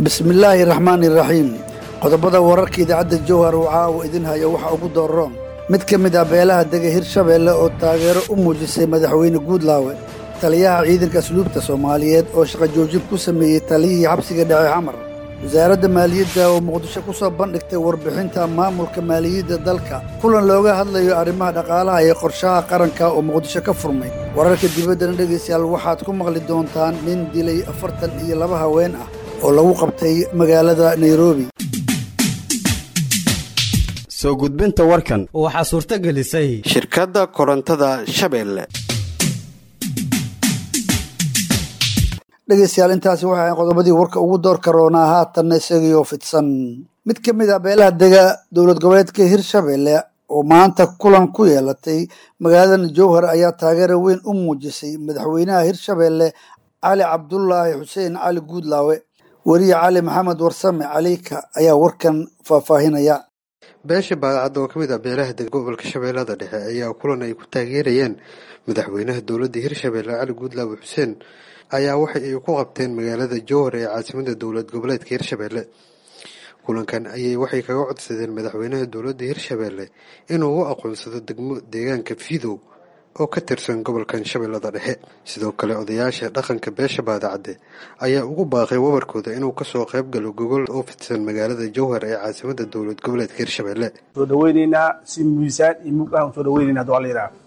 bismillaahi raxmaani raxiim qodobada wararka idaacadda jowhar uu caawa idin hayo waxaa ugu dooroon mid ka mid ah beelaha dega hirshabeelle oo taageero u muujisay madaxweyne guudlaawe taliyaha ciidanka asluubta soomaaliyeed oo shaqo joojin ku sameeyey taliyihii xabsiga dhexe xamar wasaaradda maaliyadda oo muqdisho ku soo bandhigtay warbixinta maamulka maaliyadda dalka kulan looga hadlayo arrimaha dhaqaalaha iyo qorshaha qaranka oo muqdisho ka furmay wararka dibaddana dhegaystayaal waxaad ku maqli doontaan nin dilay afartan iyo laba haween ah oo lagu qabtay magaalada nairobi soo gudbinta warkan waxaa suurto gelisay shirkadda korontada shabeelle dhegaystayaal intaasi waxay ahayn qodobadii warka ugu door karoonaa haatanna isagaiyo fidsan mid ka mid ah beelaha dega dowlad goboleedka hirshabeelle oo maanta kulan ku yeelatay magaalada jowhar ayaa taageero weyn u muujisay madaxweynaha hirshabeelle cali cabdulaahi xuseen cali guudlaawe weriye cali maxamed warsame caliika ayaa warkan faahfaahinaya beesha baadacadda oo ka mid ah beelaha dega gobolka shabeellada dhexe ayaa kulan ay ku taageerayeen madaxweynaha dowladda hirshabeelle cali guudlaawe xuseen ayaa waxa ay ku qabteen magaalada jowhar ee caasimada dowlad goboleedka hirshabeelle kulankan ayay waxay kaga codsadeen madaxweynaha dowladda hirshabeelle inuu u aqoonsado degmo deegaanka fidow oo ka tirsan gobolkan shabeellada dhexe sidoo kale odayaasha dhaqanka beesha baadacadde ayaa ugu baaqay wabarkooda inuu kasoo qayb galo gogol oo fidsan magaalada jowhar ee caasimada dowlad goboleedka hirshabeelle soo dhaweyneynaa si miisaan iyo mug ah soo dhaweyneyna haduu alla yidhaha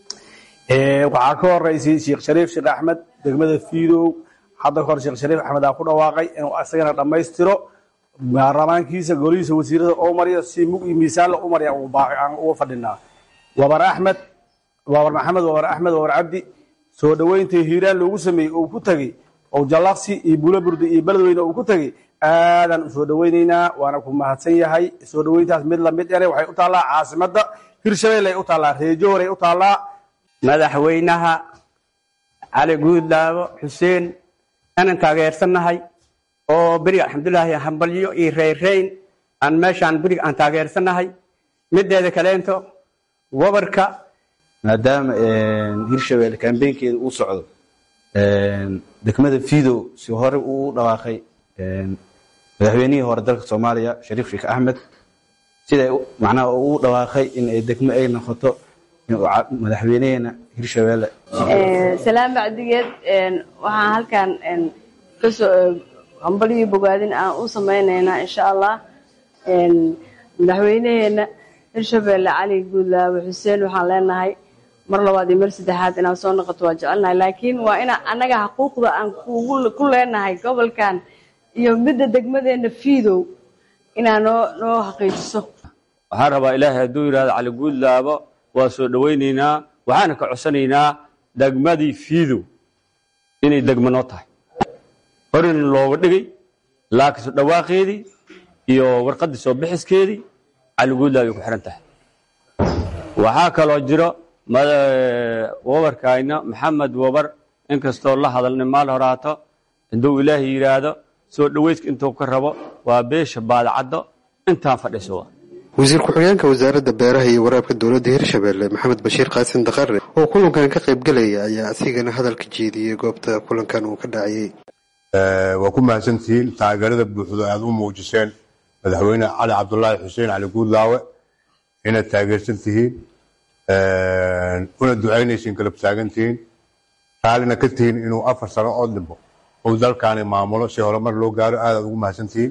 waxaa ka horeysay sheekh shariif sheekh axmed degmada fiidow hadda kahor sheekh shariif axmed aa ku dhawaaqay inuu isagana dhammaystiro baarlamaankiisa golihiisa wasiirada oo marya si mug iyo miisaanla u marya aan uga fadhinaa wabar axmed wabar maxamed wabar axmed wabar cabdi soo dhaweynta hiiraan loogu sameeyey uu ku tegey oo jallaqsi iyo buulaburdi iyo beledweyne uu ku tegey aadaan u soo dhaweyneynaa waana ku mahadsan yahay soo dhaweyntaas mid lamid ere waxay u taallaa caasimada hirshabelle ay u taallaa reejohor ay u taallaa madaxweynaha cali guudlaabo xuseen aanan taageersannahay oo beriga alxamdulilaahi hambalyo iyo reyrreyn aan meeshaan beriga aan taageersannahay mideeda kaleento wabarka maadaama hirshabelle kambeynkeeda uu socdo degmada fidow si hore uu dhawaaqay madaxweynihii hore dalka soomaaliya shariif sheekh axmed sida macnaha uu dhawaaqay in ay degmo ay noqoto madaxweyneheena hirshabelle salaan bacdigeed waxaan halkan kasoo hambalyo bogaadin aan u samaynaynaa insha allah madaxweyneheena hirshabelle cali guudlaawe xuseen waxaan leenahay mar labaad iyo mar saddexaad inaad soo noqoto waa jecelnahay laakiin waa ina annaga xuquuqda aan ku leenahay gobolkan iyo midda degmadeena fiidow inaa noo noo xaqiijiso waxaan rabaa ilaahay hadduu yidhahdo cali guudlaabo waa soo dhowaynaynaa waxaana ka codsanaynaa degmadii fiidow inay degmo noo tahay horena looga dhigay laakiinse dhawaaqeedii iyo warqaddii soo bixiskeedii caliguudlaab ay ku xihan tahay waxaa kaloo jiro wabarkayna maxamed wabar inkastoo la hadalnay maal horaato hadduu ilaahay yidhaahdo soo dhowayska intuu ka rabo waa beesha baadacaddo intaan fadhiso wasiir ku-xigeenka wasaaradda beeraha iyo waraabka dowladda hirshabeelle maxamed bashiir qaasin daqare oo kulankan ka qaybgelaya ayaa asigana hadalka jeediyey goobta kulankan uu ka dhacayay waa ku mahadsantihiin taageerada buuxdo aad u muujiseen madaxweyne cali cabdulaahi xuseen cali guudlaawe inaad taageersan tihiin una ducaynaysiin galab taagantihiin raallina ka tihiin inuu afar sano oo dhimbo uu dalkaani maamulo si horumar loo gaaro aadaad ugu mahadsantihiin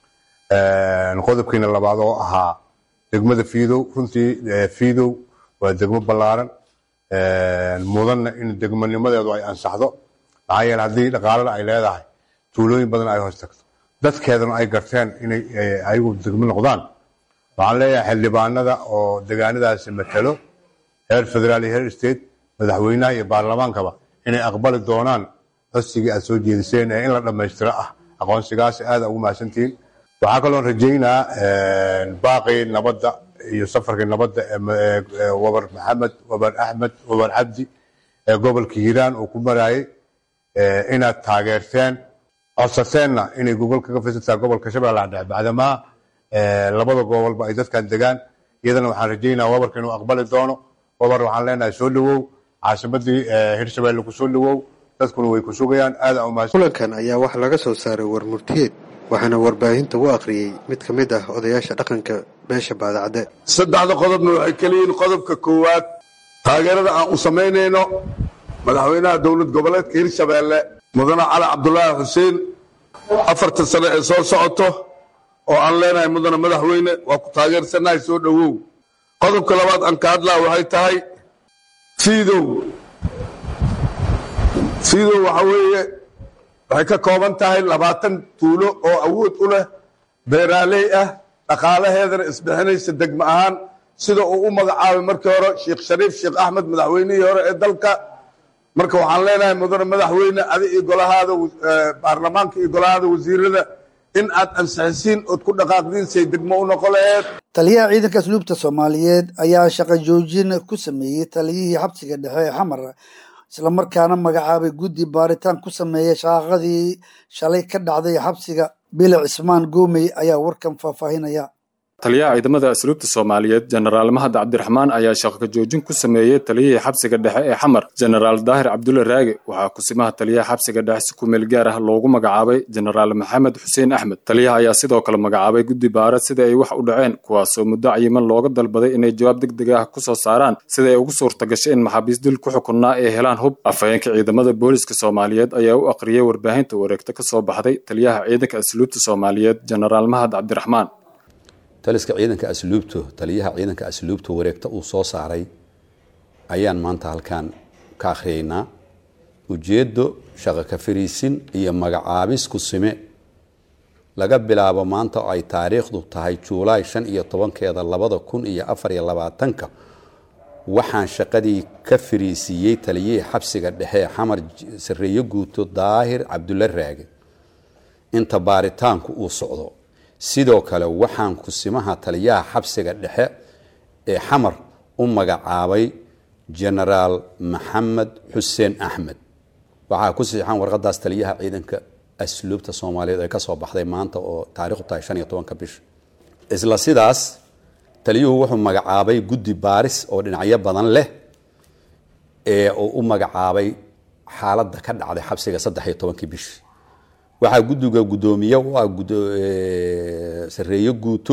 qodobkiina labaad oo ahaa degmada fiidow runtii fiidow waa degmo ballaaran mudanna in degmonimadeedu ay ansaxdo maxaa yeele haddii dhaqaalana ay leedahay tuulooyin badan ay hoos tagto dadkeedana ay garteen inay ayagu degmo noqdaan waxaan leeyahay xildhibaanada oo degaanadaasi matalo heer federaal iyo heer state madaxweynaha iyo baarlamaankaba inay aqbali doonaan codsigii aad soo jeediseen ee in la dhammaystiro ah aqoonsigaasi aada ugu mahadsantihiin waxaa kaloon rajaynaa baaqii nabadda iyo safarkii nabadda ee wabar maxamed wabar axmed wabar cabdi ee gobolka hiiraan uu ku maraayey inaad taageerteen codsateenna inay gogol kaga fisantaha gobolka shabeellaha dhexe bacdamaa labada gobolba ay dadkan degaan iyadana waxaan rajaynaa wabarka inuu aqbali doono wabar waxaan leenahay soo dhowow caasimadii hirshabeelle ku soo dhowow dadkuna way ku sugayaan aada umahad kulankan ayaa waxaa laga soo saaray war murtiyeed waxaana warbaahinta u akhriyey mid ka mid ah odayaasha dhaqanka beesha baadacadde saddexda qodobna waxay keliyihiin qodobka koowaad taageerada aan u samaynayno madaxweynaha dowlad goboleedka hirshabeelle mudane cali cabdulaahi xuseen afartan sano ee soo socoto oo aan leenahay mudane madaxweyne waa ku taageersannahay soo dhowow qodobka labaad aan ka hadlaa waxay tahay fiidow fiidow waxaa weeye waxay ka kooban tahay labaatan tuulo oo awood u leh beeraaley ah dhaqaalaheedana isbixinaysa degmo ahaan sida uu u magacaabay markii hore sheekh shariif sheekh axmed madaxweynihii hore ee dalka marka waxaan leenahay mudane madaxweyne adi iyo golahaada baarlamaanka iyo golahaada wasiirada in aad ansixisiin ood ku dhaqaaqdiin say degmo u noqo laheed taliyaha ciidanka asluubta soomaaliyeed ayaa shaqo joojin ku sameeyey taliyihii xabsiga dhexe ee xamar islamarkaana magacaabay guddi baaritaan ku sameeya shaqaqadii shalay ka dhacday xabsiga bilic cismaan goomey ayaa warkan faahfaahinaya taliyaha ciidamada asluubta soomaaliyeed jenaraal mahad cabdiraxmaan ayaa shaqo joojin ku sameeyey taliyihii xabsiga dhexe ee xamar jenaraal daahir cabdulle raage waxaa kusimaha taliyaha xabsiga dhexe si kumeel gaar ah loogu magacaabay jenaraal maxamed xuseen axmed taliyaha ayaa sidoo kale magacaabay guddi baara sida ay wax u dhaceen kuwaasoo muddo cayiman looga dalbaday inay jawaab deg deg ah ku soo saaraan sida ay ugu suurta gashay in maxaabiis dil ku xukunnaa ay helaan hub afhayeenka ciidamada booliska soomaaliyeed ayaa u aqriyey warbaahinta wareegta ka soo baxday taliyaha ciidanka asluubta soomaaliyeed jenaraal mahad cabdiraxmaan taliska ciidanka asluubto taliyaha ciidanka asluubta wareegta uu soo saaray ayaan maanta halkan ka akhriyeynaa ujeeddo shaqo ka fariisin iyo magacaabis ku sime laga bilaabo maanta oo ay taariikhdu tahay juulaay shan iyo tobankeeda labada kun iyo afar iyo labaatanka waxaan shaqadii ka fariisiiyey taliyihii xabsiga dhexe ee xamar sareeyo guuto daahir cabdulle raage inta baaritaanku uu socdo sidoo kale waxaan kusimaha taliyaha xabsiga dhexe ee xamar u magacaabay jenaraal maxamed xuseen axmed waxaa ku siixan warqadaas taliyaha ciidanka asluubta soomaaliyeed ee kasoo baxday maanta oo taarikhdu tahay shan iyo tobanka bisha isla sidaas taliyuhu wuxuu magacaabay guddi baaris oo dhinacyo badan leh ee uu u magacaabay xaaladda ka dhacday xabsiga saddex iyo tobankii bishi waxaa guddiga guddoomiye u ah sareeyo guuto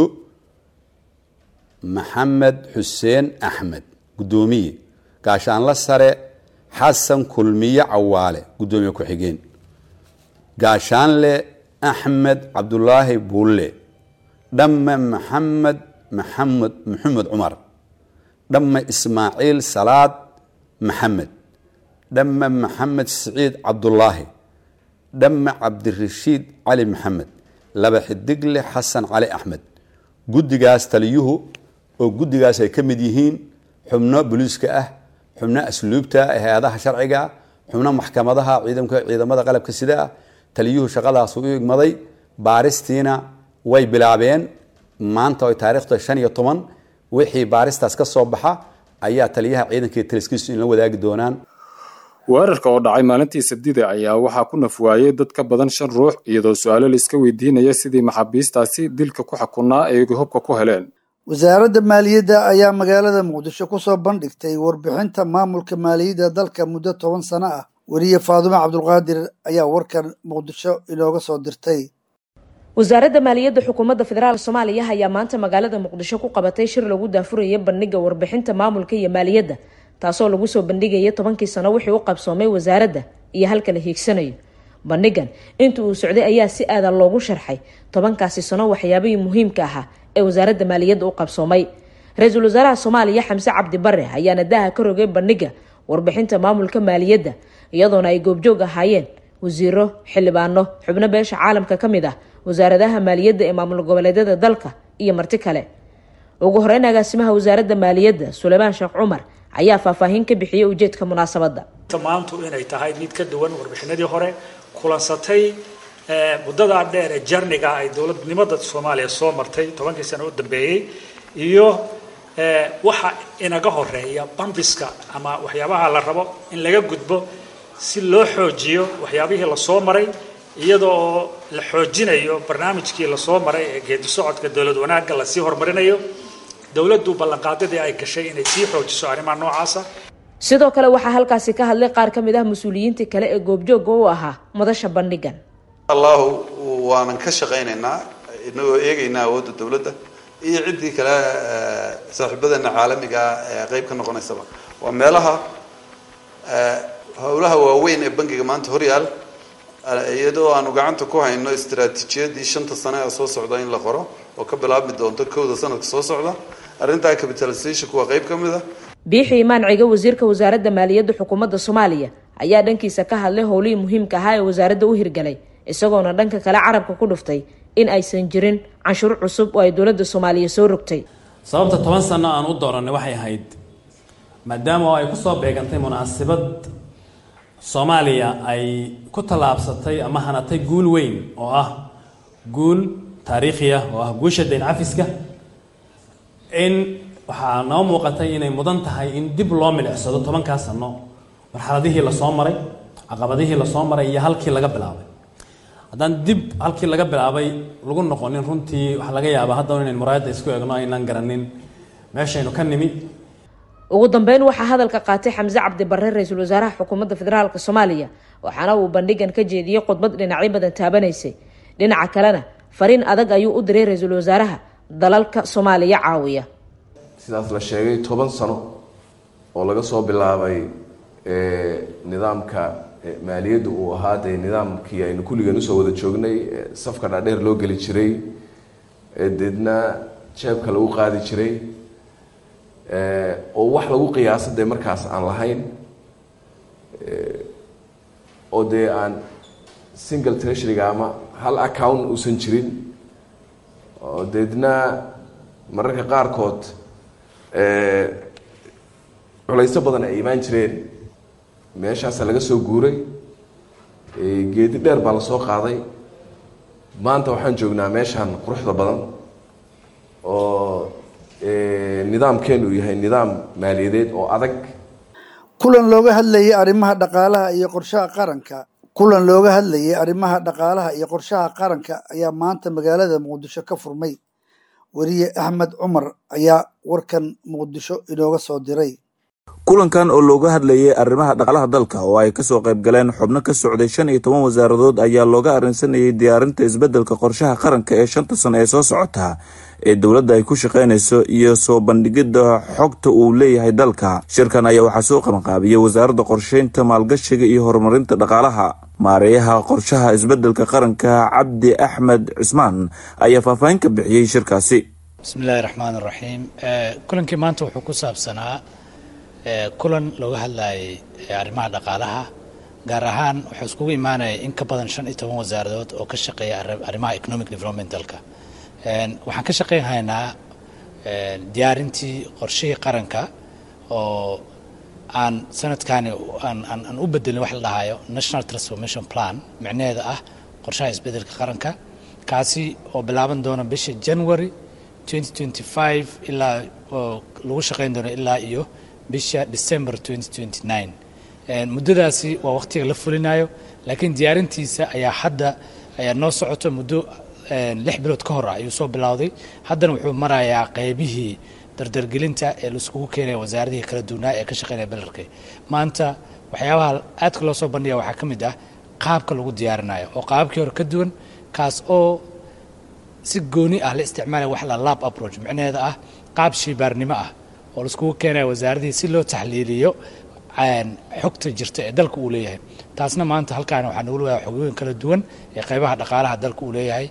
maxamed xuseen axmed guddoomiye gaashaanla sare xasan kulmiye cawaale guddoomiye ku-xigeen gaashaanle axmed cabdulaahi buulle dhamme maxamed maxamed maxamed cumar dhamme ismaaciil salaad maxamed dhamme maxamed siciid cabdulaahi dhamme cabdirashiid cali maxamed laba xidigle xasan cali axmed guddigaas taliyuhu oo guddigaas ay ka mid yihiin xubno boliiska ah xubno asluubta hay-adaha sharciga xubno maxkamadaha ciidamka ciidamada qalabka sida ah taliyuhu shaqadaas u igmaday baaristiina way bilaabeen maanta ay taariikhda shan iyo toban wixii baaristaas ka soo baxa ayaa taliyaha ciidanka iyo taliskiisu inla wadaagi doonaan weerarka oo dhacay maalintii sabdida ayaa waxaa ku nafwaayey dad ka badan shan ruux iyadoo su-aalo la iska weydiinaya sidii maxaabiistaasi dilka ku xukunnaa ay hubka ku heleen wasaaradda maaliyadda ayaa magaalada muqdisho ku soo bandhigtay warbixinta maamulka maaliyadda dalka muddo toban sano ah weriye faadumo cabdulqaadir ayaa warkan muqdisho inooga soo dirtay wasaaradda maaliyadda xukuumadda federaalk soomaaliya ayaa maanta magaalada muqdisho ku qabatay shir lagu daafuraya bandhiga warbixinta maamulka iyo maaliyadda taasoo lagu soo bandhigaya tobankii sano wixii u qabsoomay wasaaradda iyo halka la hiigsanayo bandhigan inta uu socday ayaa si aadan loogu sharxay tobankaasi sano waxyaabihii muhiimka ahaa ee wasaaradda maaliyadda u qabsoomay ra-iisul wasaaraha soomaaliya xamse cabdi bare ayaana daaha ka rogay bandhiga warbixinta maamulka maaliyadda iyadoona ay goobjoog ahaayeen wasiiro xildhibaano xubno beesha caalamka ka mid ah wasaaradaha maaliyadda ee maamul goboleedyada dalka iyo marti kale ugu horeyn agaasimaha wasaaradda maaliyadda suleymaan sheekh cumar ayaa faahfaahin ka bixiyay ujeedka munaasabadda maantu inay tahay mid ka duwan warbixinadii hore kulansatay muddadaa dheer ee jarniga ay dowladnimada soomaaliya soo martay tobankii sano u dambeeyey iyo waxa inaga horeeya bambiska ama waxyaabaha la rabo in laga gudbo si loo xoojiyo waxyaabihii lasoo maray iyadoo la xoojinayo barnaamijkii lasoo maray ee geedi socodka dowlad wanaagga lasii horumarinayo dowladdu ballanqaadadii ay gashay inay sii xoojiso arrimaha noocaasa sidoo kale waxaa halkaasi ka hadlay qaar ka mid ah mas-uuliyiintii kale ee goobjooga u ahaa madasha bandhigan allahu uu waanan ka shaqaynaynaa inagoo eegaynaa awoodda dowladda iyo ciddii kale saaxiibadeena caalamiga ee qeyb ka noqonaysaba waa meelaha howlaha waaweyn ee bangiga maanta horyaal iyadoo aanu gacanta ku hayno istaraatiijiyadii shanta sane ee soo socda in la qoro oo ka bilaabmi doonto kowda sanadka soo socda arrintaa capitalizationku waa qeyb ka mid a biixi imaan ciga wasiirka wasaaradda maaliyadda xukuumadda soomaaliya ayaa dhankiisa ka hadlay howlihii muhiimka ahaa ee wasaaradda u hirgalay isagoona dhanka kale carabka ku dhuftay in aysan jirin canshuur cusub oo ay dowladda soomaaliya soo rogtay sababta toban sano aan u dooranay waxay ahayd maadaama oo ay kusoo beegantay munaasabad soomaaliya ay ku tallaabsatay ama hanatay guul weyn oo ah guul taariikhi ah oo ah guusha dayn cafiska in waxaa noo muuqatay inay mudan tahay in dib loo milicsado tobankaa sano marxaladihii lasoo maray caqabadihii lasoo maray iyo halkii laga bilaabay haddaan dib halkii laga bilaabay lagu noqonin runtii waxaa laga yaabaa haddana inayn muraayadda isku eegno aynaan garanin meeshaynu ka nimi ugu dambeyn waxaa hadalka qaatay xamse cabdi barre ra-iisul wasaaraha xukuumadda federaalk soomaaliya waxaana uu bandhigan ka jeediyey khudbad dhinacyo badan taabanaysay dhinaca kalena fariin adag ayuu u diray ra-iisul wasaaraha dalalka soomaaliya caawiya sidaas la sheegay toban sano oo laga soo bilaabay nidaamka maaliyadda uu ahaa dee nidaamkii aynu kulligeen usoo wada joognay safka dhaadheer loo geli jiray deedna jeebka lagu qaadi jiray oo wax lagu qiyaasa dee markaas aan lahayn oo dee aan single treasuryga ama hal account uusan jirin oo deedna mararka qaarkood culayso badan ay imaan jireen meeshaasa laga soo guuray geedi dheer baa lasoo qaaday maanta waxaan joognaa meeshaan quruxda badan oo nidaamkeenu uu yahay nidaam maaliyadeed oo adag kulan looga hadlayay arrimaha dhaqaalaha iyo qorshaha qaranka kulan looga hadlayay arrimaha dhaqaalaha iyo qorshaha qaranka ayaa maanta magaalada muqdisho ka furmay weriye axmed cumar ayaa warkan muqdisho inooga soo diray kulankan oo looga hadlayay arrimaha dhaqaalaha dalka oo ay kasoo qayb galeen xubno ka socday shan iyo toban wasaaradood ayaa looga arrinsanayay diyaarinta isbeddelka qorshaha qaranka ee shanta sano ee soo socota ee dowladda ay ku shaqaynayso iyo soo bandhigidda xogta uu leeyahay dalka shirkan ayaa waxaa soo qabanqaabiyey wasaaradda qorsheynta maalgashiga iyo horumarinta dhaqaalaha maareeyaha qorshaha isbeddelka qaranka cabdi axmed cismaan ayaa faahfaahin ka bixiyey shirkaasi bismillahi raxmaan raxiim kulankii maanta wuxuu ku saabsanaa kulan looga hadlayay arrimaha dhaqaalaha gaar ahaan wuxuu iskugu imaanaya in ka badan shan iyo toban wasaaradood oo ka shaqeeya arrimaha economic development dalka waxaan ka shaqeyn haynaa diyaarintii qorshihii qaranka oo aan sanadkani aan u bedelin wax la dhahayo national transformation plan micnaheeda ah qorshaha isbedelka qaranka kaasi oo bilaaban doona bisha january 2025 ilaa oo lagu shaqeyn doono ilaa iyo bisha december 2029 muddadaasi waa waqtiga la fulinayo laakiin diyaarintiisa ayaa hadda ayaa noo socoto muddo lix bilood ka hor ah ayuu soo bilowday haddana wuxuu marayaa qeybihii dardargelinta ee laiskugu keenaya wasaaradihii kala duwanaa ee ka shaqeynaya belerka maanta waxyaabaha aadka loo soo bandhiga waxaa ka mid ah qaabka lagu diyaarinayo oo qaababkii hore ka duwan kaas oo si gooni ah la isticmaalaya wax la lab approach micnaheeda ah qaab shiibaarnimo ah oo laiskugu keenaya wasaaradihii si loo taxliiliyo xogta jirta ee dalka uu leeyahay taasna maanta halkaan waxaa nagu leeyahay xogooyin kala duwan ee qaybaha dhaqaalaha dalka uu leeyahay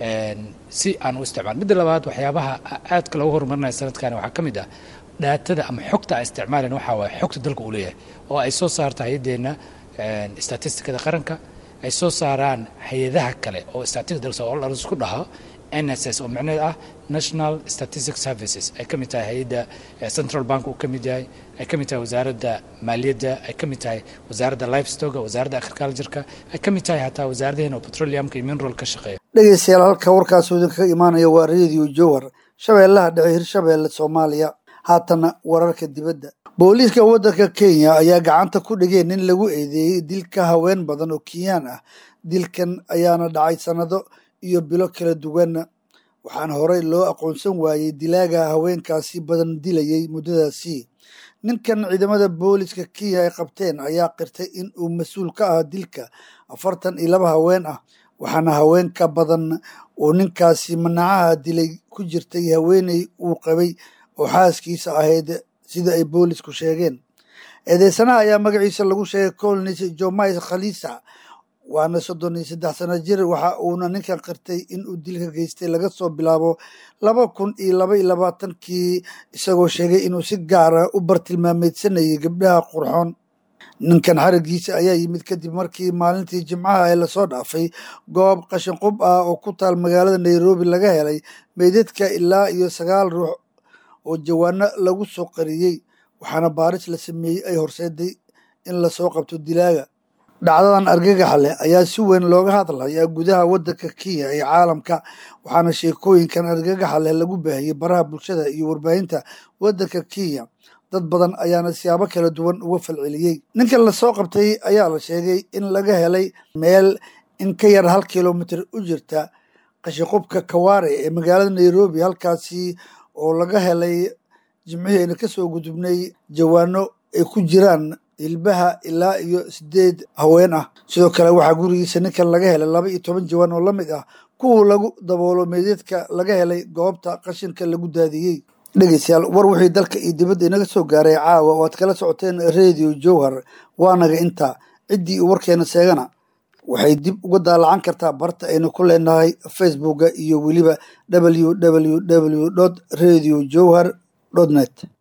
si aan u isticmaal midda labaad waxyaabaha aadka loogu horumarinaya sanadkan waxaa ka mid ah dhaatada ama xogta ay isticmaaleen waxaa waaye xogta dalka uu leeyahay oo ay soo saarta hay-adeenna statistikada qaranka ay soo saaraan hay-adaha kale oo statistika dalka oo laisku dhaho nss oo micnaheed ah national statistic services ay ka mid tahay hay-adda central bank uu ka mid yahay ay ka mid tahay wasaaradda maaliyadda ay ka mid tahay wasaaradda livestoga wasaaradda agricultureka ay ka mid tahay hataa wasaaradaheena oo petroleumka iyo mineral ka shaqeeya dhegeystayaal halka warkaasoo idinkaga imaanaya waa radio jowhar shabeellaha dhexe hirshabeelle soomaaliya haatana wararka dibadda booliiska waddanka kenya ayaa gacanta ku dhigeen nin lagu eedeeyey dilka haween badan oo kenyaan ah dilkan ayaana dhacay sannado iyo bilo kala duwan waxaana horey loo aqoonsan waayey dilaaga haweenkaasi badan dilayay muddadaasi ninkan ciidamada booliiska kenya ay qabteen ayaa qirtay in uu mas-uul ka ah dilka afartan iyo laba haween ah waxaana haween ka badan uu ninkaasi manacaha dilay ku jirtay haweeney uu qabay oo xaaskiisa ahayd sida ay boolisku sheegeen eedeysanaha ayaa magaciisa lagu sheegay colnis jomais khalisa waana soddon iyo saddex sano jir waxa uuna ninkan qirtay in uu dilka geystay laga soo bilaabo laba kun iyo laba iyo labaatankii isagoo sheegay inuu si gaara u bartilmaameedsanayay gabdhaha qurxoon ninkan xarigiisa ayaa yimid kadib markii maalintii jimcaha ee lasoo dhaafay goob qashin qub ah oo ku taal magaalada nairobi laga helay meydadka ilaa iyo sagaal ruux oo jawaano lagu soo qariyey waxaana baaris la sameeyey ay horseeday in lasoo qabto dilaaga dhacdadan argagaxa leh ayaa si weyn looga hadlayaa gudaha waddanka kenya ee caalamka waxaana sheekooyinkan argagaxa leh lagu baahiyey baraha bulshada iyo warbaahinta waddanka kenya dad badan ayaana siyaabo kala duwan uga falceliyey ninkan lasoo qabtay ayaa la sheegay in laga helay meel in ka yar hal kilomitir u jirta qashiqubka kawaare ee magaalada nairobi halkaasi oo laga helay jimcihiina kasoo gudubnay jawaano ay ku jiraan hilbaha ilaa iyo sideed haween ah sidoo kale waxaa gurigiisa ninkan laga helay laba iyo toban jawaan oo la mid ah kuwa lagu daboolo meedeedka laga helay goobta qashinka lagu daadiyey dhegeystayaal war wixii dalka iyo dibadda inaga soo gaaray caawa waad kala socoteen radio jowhar waanaga intaa ciddii uu warkeena sheegana waxay dib uga daalacan kartaa barta aynu ku leenahay facebooka iyo weliba www radio jowhar net